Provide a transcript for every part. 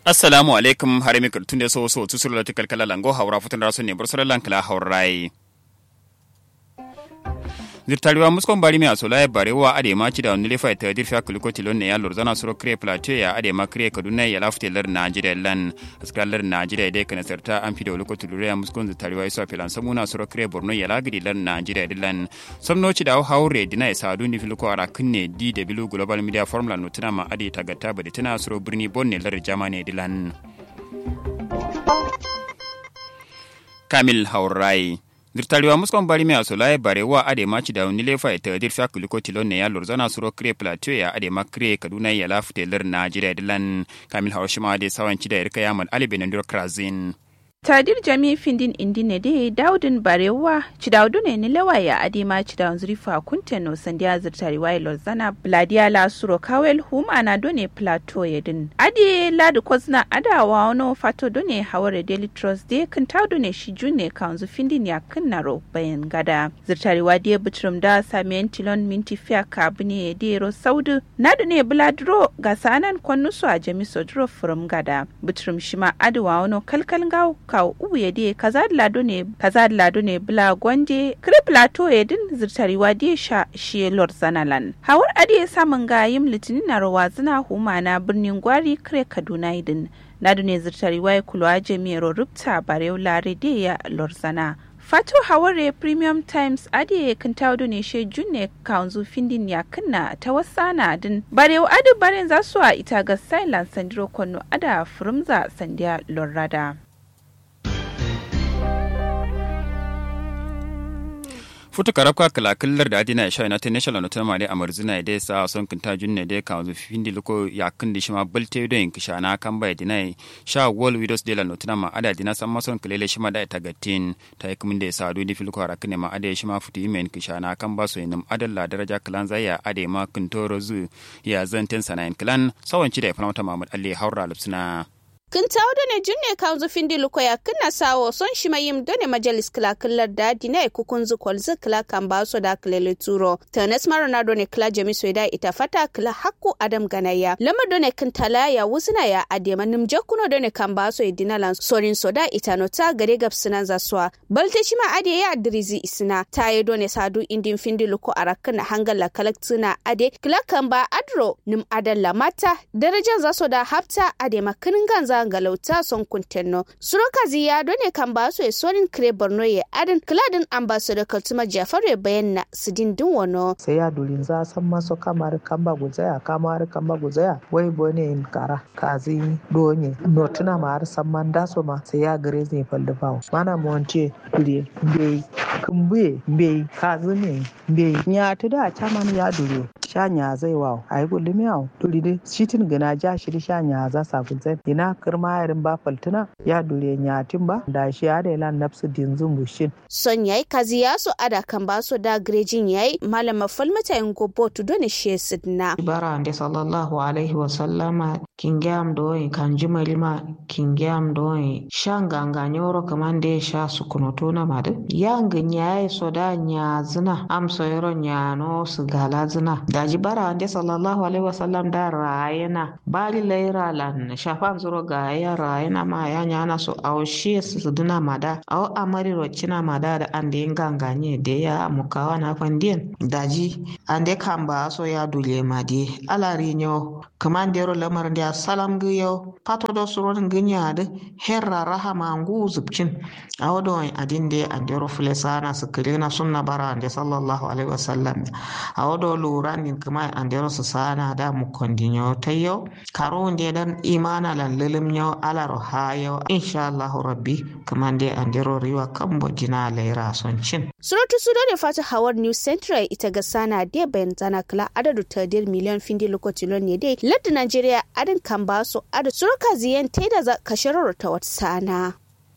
assalamu alaikum harimi tunde so so tusur la tikal kala lango hawra futun raso ne bursar lankala hawrai zirtariwa muskon bari mai asola ya barewa ade ma ci da wani lefa ta dirfa kuliko tilon ne ya lorzana suro kre plateau ya ade ma kre kaduna ya lafte lar najeriya lan askar lar najeriya dai kana sarta an fi da wuliko tilure ya muskon zirtariwa ya sofi lan samuna suro kre borno ya lagidi lar najeriya lan samno ci da haure dina ya sadu ni filiko ara kunne dw global media formula nutuna ma ade tagatta badi tana suro birni bonne lar jamane dilan kamil haurai dirtariwa muskon bari mai asola bare wa ade maci da wani lefa ita dir fa kuliko tilon ne ya lorzana suro kre plateau ya ade makre kaduna ya lafute lar najeriya dilan kamil haushima da sawanci da irka yamal ali benandur krazin tadir jami findin indine de daudin barewa cidaudu ne ni lawaya adima cidaun zurifa kunteno sandiya zirtari wai lozana bladia la suro kawel hum ana done plateau yedin adi ladu kozna adawa ono fato done haware daily trust de kan taudu ne shi june kanzu findin ya kinnaro bayan gada zirtari wa de butrum da samiyan tilon minti fiya kabine de ro saudu nadu ne bladro ga sanan kwannusu a jami sodro from gada butrum shima adawa ono kalkal gaw kawo ubu ya die kaza da lado ne kaza da lado ne bla gwanje kire plateau ya din zirtariwa die sha shi lord zanalan hawar adiye samun gayim litinin na rawa zina huma na birnin gwari kire kaduna idin nadu ne zirtariwa ya kulwa jami'ar rubta barew lare de ya lord zana Fatu Haware Premium Times ade kan tawdo ne she junne kanzu findin ya kanna ta wasana din barewa adu baren za su a ita ga silence sandiro konno ada furumza sandiya lorrada. futu karabka kala killar da adina sha united national na tamale a marzina da sa son kinta junne da ka zu findi loko ya kin di shima balte do yin kisha na kan bai dina sha wall widows de la notuna ma ada dina san mason kilele shima da ta gatin ta yi da sa do di filko harakne ma ada shima futu imen kisha na kan ba so yin adalla daraja kilan zaya ade ma kintoro zu ya zanten sanayin kilan sawanci da ya fana Muhammad Ali Haura Lupsina kin tawo da ne junne kan zufin di lukoya kina sawo son shi mayim da ne majalis kila killar da dina e kukun zu kwalzi kila kan ba so da kilele turo tanes maronado ne kila jami so da ita fata kila hakku adam ganaya lama da ne kin tala ya wuzina ya adema nim jakuno da ne kan ba so idina lan sorin so da ita no ta gare gab sinan za suwa balte shi ma ade ya adrizi isina ta yi do ne sadu indin findi luko arakan hangala kalaktina ade kila kan ba adro nim adalla mata darajan za so da hafta adema kinin ganza galauta son kuntenno suroka ziya ne kan ba su sonin kire borno ye adin kladin ambassador kaltuma jafar ya bayyana sidin din wano sai ya dulin za san maso kamar kamba guzaya kamar kamba guzaya wai bone in kara kazi donye notuna ma har san man daso ma sai ya gare zai falda bawo mana mu wance dure bai kumbuye bai kazi ne bai ya da chaman ya dure shanya zai wawo a yi gulli miyawo duri dai shitin gina ja shi shanya za sa zai ina kirma yarin ba faltuna ya dure nyatin ba da shi ya da ilan nafsu dinzun bushin. son yayi kazi ya so ada kan ba so da grejin yayi malama falmata yin gobo to doni she sidna. bara ande sallallahu alaihi wa sallama kingam doyi kan jimalima kingam doyi shan ganga nyoro kamande sha sukunoto na madu yang nyaye so da nya zina am so yoro nyano su gala zina daji bara ande sallallahu alaihi wa sallam da rayena bali laira lan shafan zuro ga ya rayena ma ya nyana so aw shi su duna mada aw amari rocina mada da ande ganganye de ya mukawa na fandien daji ande kamba so ya dule madi alari nyo kamandero lamar da salam giyo pato do suron ginya de herra rahama ngu zubcin awodo adin de andero fulesana sukirina sunna bara ande sallallahu alaihi wasallam awodo luranin kuma andero su sana da mu kondinyo tayo karo de dan imana lan lilim nyo alaro hayo insha Allah rabbi kamande andero riwa kambo jina laira son cin suratu sudo ne fata hawar new central ita ga sana de bayan zana kala adadu tadir miliyan findi lokacin ne dai ladda Najeriya adin kan ba su adu surka ziyan ta da kashirar ta wata sana.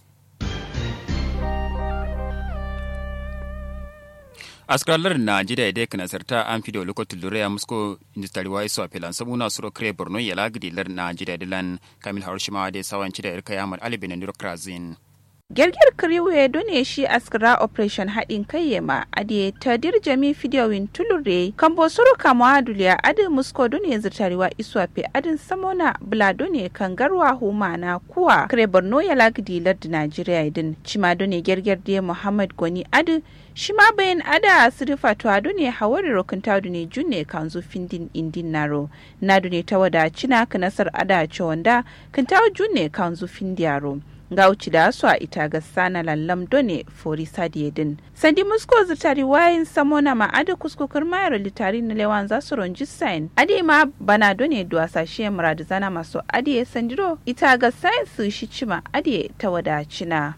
askralar najeriya da kana sarta an fi da lokacin lura ya musko industry wa iso apelan sabuna suro kre borno ya lagidi lar najeriya dilan kamil harushima da sawanci da irka yamar alibin niro krazin Gergir Kiriwe done shi askara operation haɗin kai yama ade ta dirjami fidiyowin tulure kan bosoro kama aduliya ade musko done zirtariwa iswafe adin samona bula done kan garwa huma na kuwa kare borno ya lagdi lardi Najeriya idin cima done gerger de Muhammad Gwani ade shi ma bayan ada sirifa to ado ne hawari rokin tadu ne junne kan zo findin indin naro na ne ta wada cina ka nasar ada ce wanda kan tawo junne kan zo findiyaro ga uci da su a ita ga sana lallam done fori sadiyedin sandi musko zutari wayin samona ma ada kuskukar mayar litari na lewan za su ronji sain ade ma bana done duwasa shi muradu zana masu ade sandiro ita ga sain su shi cima ade ta wada cina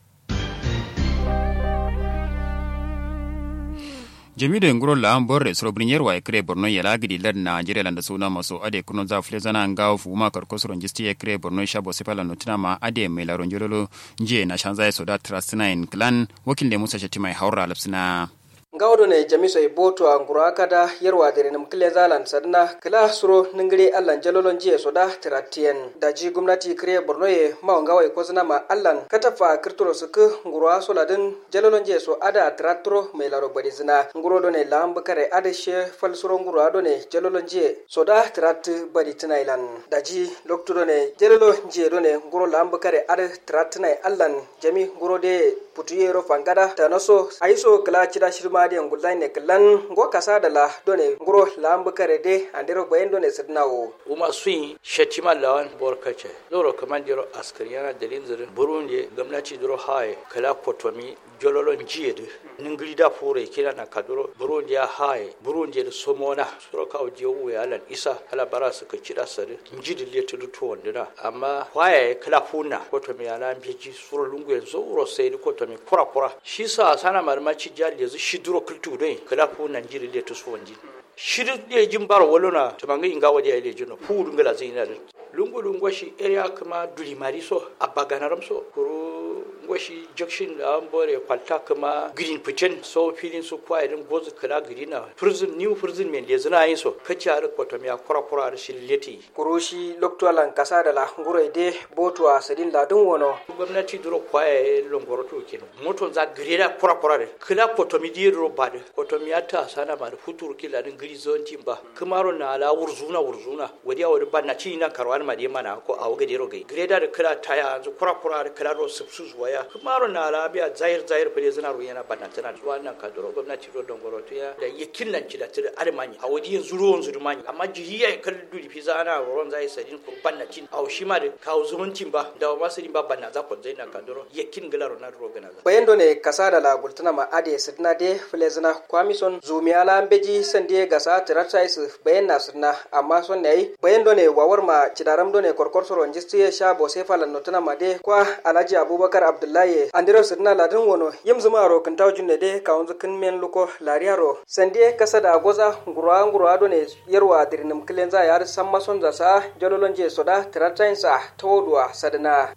jami'u nguro la an borre soro brinyer wa ekre borno yala gidi lad na jere landa suna maso ade kuno za fule zana nga fu ma kar kosoro njisti ekre borno sha bo sepala notina ma ade me la ronjolo nje na shanza so da trustina in clan wakil de musa shatima haura lapsina ngawdo ne jamiso e boto a nguro akada yerwadere nam kile zalan sadna kila suro ningiri allan jalolon jiye soda tiratien daji gumnati kire borno ye ma ngawa e kozna ma allan katafa kirtoro suk nguro asoladin jalolon jiye so ada tiratro me laro badizina nguro do ne lamb kare ada she fal suro nguro ado ne jalolon jiye soda tirat badi tinailan daji lokto do ne jalolo jiye do ne nguro lamb kare ada tiratnai allan jami nguro de putuyero fangada tanoso aiso kala chida shirma de ngulzai ne klan ngo kasa da la done nguro lambu kare de andero bayen done sidnawo uma suyi shatima lawan borkace loro kamandiro askariyana dalin zirin burundi gwamnati duro haye kala kotomi jololon jiyede ningiri da fure kila na kaduro burundi ya haye burundi da somona suro ka oje uwe alan isa ala bara su ka kida sare njidi le tudu to wandina amma waye kala funa kotomi ala mbiji suro lungu yanzu uro sai kotomi kura kura shi sa sana marmaci jali yanzu shi duro kultu dai kala funa njidi le tusu wandi shiri le jin bar walona to manga inga wadi ile jino fu dungala zina lungu lungu shi area kuma duli mariso abaganaram so kuro ngwashi junction da an bore kwalta kuma green pigeon so filin su kwa irin gozu kala green na prison new prison men lezu na yin so kaci har kwato miya kura kura da shi leti kurushi loktualan kasa da la nguro ide botu a sadin ladun wono gwamnati duro kwa ya longoro to ken moto za greda kura kura da kala kwato mi di ro ba da kwato mi ta sana ma da futuru kila din gri zone timba kumaro na ala wurzuna wurzuna wadi a wadi banna ci na karwan ma de mana ko a wagade ro gai greda da kala taya zu kura kura da kala ro subsu zuwa ya kumaro na labiya zahir zahir fere zina ru yana banna tana zuwa nan ka doro gwamnati ro don goro ya da yakin nan ci da tire armani a wadi yanzu ruwan zuru mani amma jihiya kal duri fi zana ron zai sadin ko banna cin a shi ma da kawo zumuncin ba da ma sadin ba banna za ko zai nan ka doro yakin gilaro na ro gana bayan do ne kasa da la gultuna ma ade sidna de flezina kwamison zumiala mbeji sande gasa tiratais bayan na sidna amma son ne bayan do ne wawar ma cidaram do ne korkor soro jistiye sha bo se falan notuna ma de kwa alhaji abubakar abdullahi andiro sidna ladin wono yim zuma ro kan tawjun ne de kawun zukin men luko lariaro sande kasa da goza ngurwa ngurwa do ne yarwa dirnim kilenza yar samma son za sa jololon je soda tiratais sa tawdwa sadna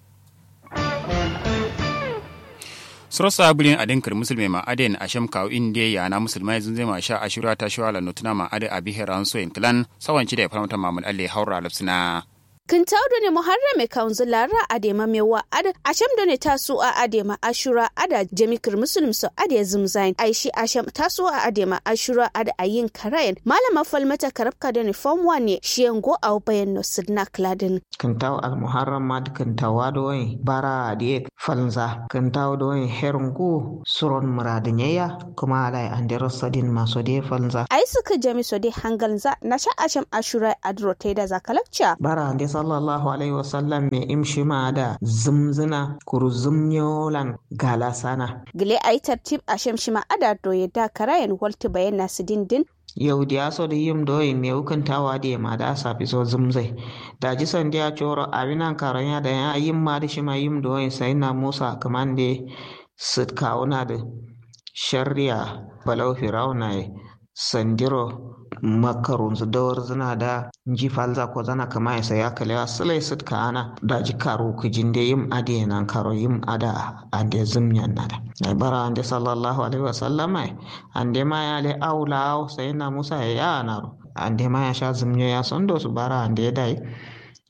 sorosa bulin adin kar musulme ma aden asham kaw inde ya na musulmai zun zai ma sha ashura ta shawala notuna ma ade abi heran so in clan sawanci da faramta mamul alle haura lafsina Kintaudo ne Muharrame Kaunzilara Adema Mewa Ada Asham ne tasu a Adema Ashura Ada Jamikir Muslim so Ade Zumzain Aishi Asham tasu a Adema Ashura Ada Ayin Karayan Malama Falmata Karabka da ne Form 1 ne Shiyango a bayan no Sidna Kladin. Kintaw al Muharram mad kintawa do bara die falnza kintaw do herungu suron muradinyeya kuma alai andero sadin maso de falnza. Ai suka jami so de hangalza na sha Asham Ashura Adro da zakalakcha. Bara ande sallallahu alaihi wasallam me imshi ma da zumzina kuru zumnyolan gala sana. Gile ai tartib Asham shima ada do da karayan walti bayan nasu dindin yau da so da yim do me hukuntawa da ma da safi so zumzai da ji san da coro abinan karanya da ya yim ma da shi ma yim do sai na musa kaman da sit kauna da shari'a balau firauna sandiro makarun su dawar zina da ji falza ko zana kama ya saya kale a silai sit ka ana da ji karo ku jinde yim ade nan karo yim ada ande zumnyan nada ai bara ande sallallahu alaihi wasallam ai ande ma ya le aula sai na musa ya ya naro ande ma ya sha zumnyo ya sondo su bara ande dai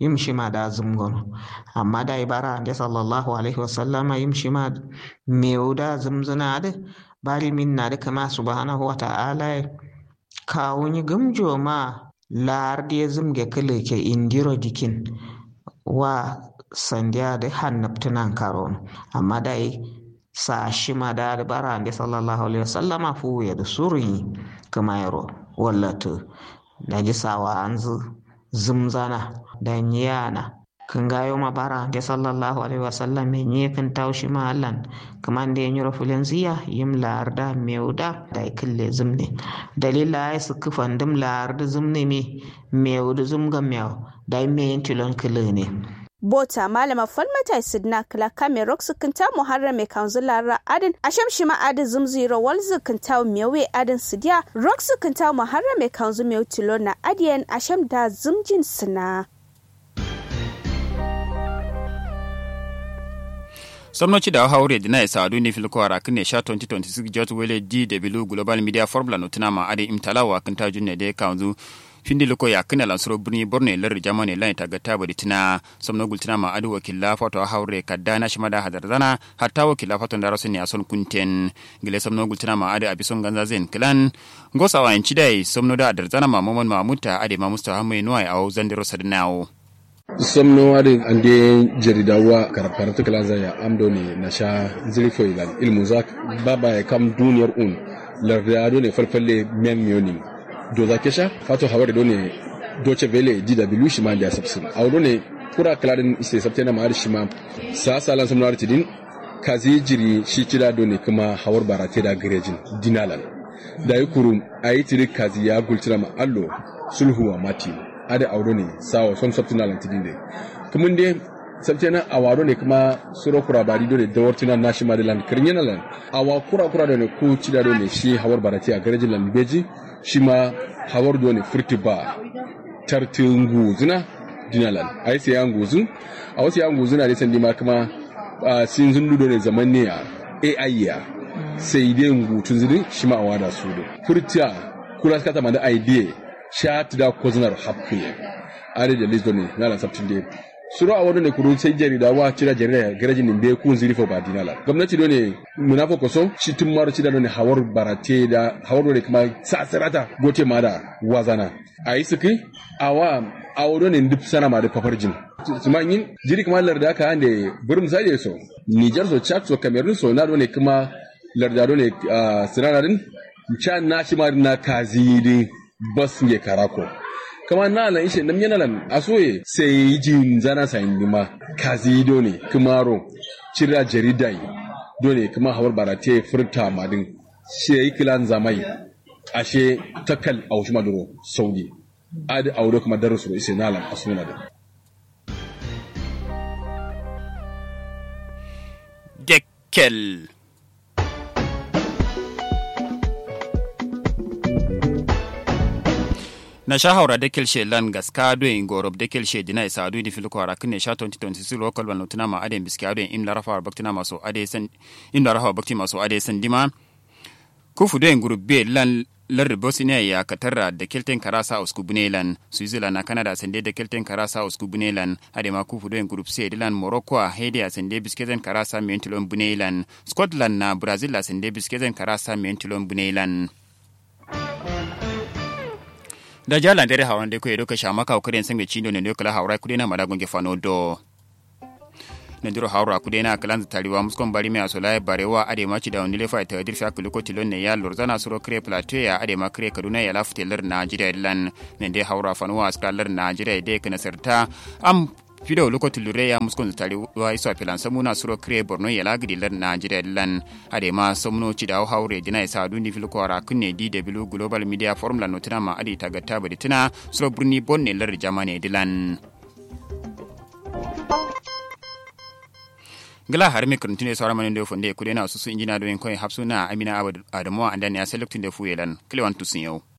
yim shima da zumgono amma da ibara da sallallahu alaihi wasallama yim shima meu da zumzuna da bari min na da kama subhanahu wa ta'ala kawun gumjo ma lar da zumge kale ke indiro dikin wa sandiya da hannabtunan karon amma da sa shima da bara da sallallahu alaihi wasallama fu ya da suri kama yaro wallatu da jisawa an zumzana da yana kan gayo ma bara da sallallahu alaihi wasallam me nye kan taushi ma allan kaman da yanyo rafulen ziya yim larda meuda da kille zumne dalila ay su kufan dum larda zumne me meuda zumga mew da me yentilon kille ne bota malama falmata sidna kala kame rock sukunta muharram mai kanzula ra adin asham shima adin zumziro wal sukunta mewe adin sidiya rock sukunta muharram mai kanzu mew tilo na adiyan asham da zumjin sina somnoci da haure dina isa adu ne filko ara kine sha 2026 jot wele dw global media formula no tuna ma ade imtalawa kan ta junne de kanzu findi loko ya kina lansuro birni borne lar jamane lan ta gata bari tuna somno gultina ma adu wakilla fato haure kadana shimada hadar zana hatta wakilla fato da rasu ne a son kunten gile somno gultina ma adu abison ganza zen klan ngosa wa yanci dai somno da adar zana ma momon ma mutta ade ma mustafa mai nuwa a zandiro sadnawo somno wadin ande jaridawa karfarta kalanza ya amdo ne na sha zirfo ilan ilmu zak baba ya kam duniyar un lardado ne falfalle men miyoni do za kesha fato hawar do ne doce vele dw shi ma da sabsin awdo ne kura kaladin ise sabte na ma'ar shi ma sa salan somno arti din kazi jiri shi cira do ne kuma hawar barate da garejin dinalan da yi kurum ayi tiri kazi ya gultira ma allo sulhuwa mati ada auro ne sawa son sabtina lan tidin de kumun de sabtina awaro ne kuma suro kura bari do ne da wartina nashi ma de lan kirnyana lan awa kura kura do ne ku cida do ne shi hawar barati a garejin lan beji shi ma hawar do ne furti ba tartingu zina dinalan ai sai an guzu a wasu yan guzu na ne sandi ma kuma sin zundu do ne zaman ne a AI ya sai dai ngutun zini shi ma awada su do furtiya kula kata ma da idea shat da koznar happi are da lisdo ne na sabtin de suro a wadone kuru sai jarida wa cira jarida garajin nimbe kun ziri fo badinala gwamnati do ne munafo koso shi tun maro cida do ne hawar barate da hawar do ne kuma sasirata gote ma da wazana a yi suki awa a wado ne duk sana ma da fafarjin kuma yin jiri kuma larda aka hande burin sai so Niger so Chad so Cameroon so na do ne kuma larda do ne sinanarin can na shi ma na kazidi bas nge karako kama na lan ishe nam yana lan asoye sai jin zana sa indima kazi do ne kumaro cira jaridai do ne kuma hawar barate furta madin sai kilan zamai ashe takal aushi maduro saudi adi aure kuma darasu ise na lan asuna da Dekkel. na sha haura da kelshe lan gaska doyin gorob da kelshe dina isa adu ni filko ara kine sha 2026 local ban notuna ma aden biski aden im la rafa baktina maso ade san im la rafa bakti maso ade san dima kufu doyin group b lan lar bosnia ya katarra da kelten karasa usku bunelan switzerland na canada sande da kelten karasa usku bunelan ade ma kufu doyin group c dilan morocco a hede a sande bisketen karasa mentilon bunelan scotland na brazil a sande bisketen karasa mentilon bunelan da jalan dare hawan de ko edo ka shama ka kuden sanbe chindo ne kala hawra kude na madagon ge fano do ne duro hawra kude na kalan tariwa muskon bari me asola barewa ade maci da onile fa ta dir fa kuliko tilon ne ya lorzana suro kre plateau ya ade ma kre kaduna ya lafte lar najeriya lan ne de hawra fano askalar najeriya de kana sarta am fido lokoti lure ya muskon tari wa iso apilan samuna suro kre borno ya lagidi lar najeriya lan ade ma somno ci da haure dina isa dundi fil ko ara kunne dw global media forum la notina ma adi tagatta badi tina suro burni bonne lar jamane dilan gala har mi kurntine sawara manin do fonde kudena susu injina do en koy hapsuna amina adamu andani ya selectin de fuyelan klewan tusin yau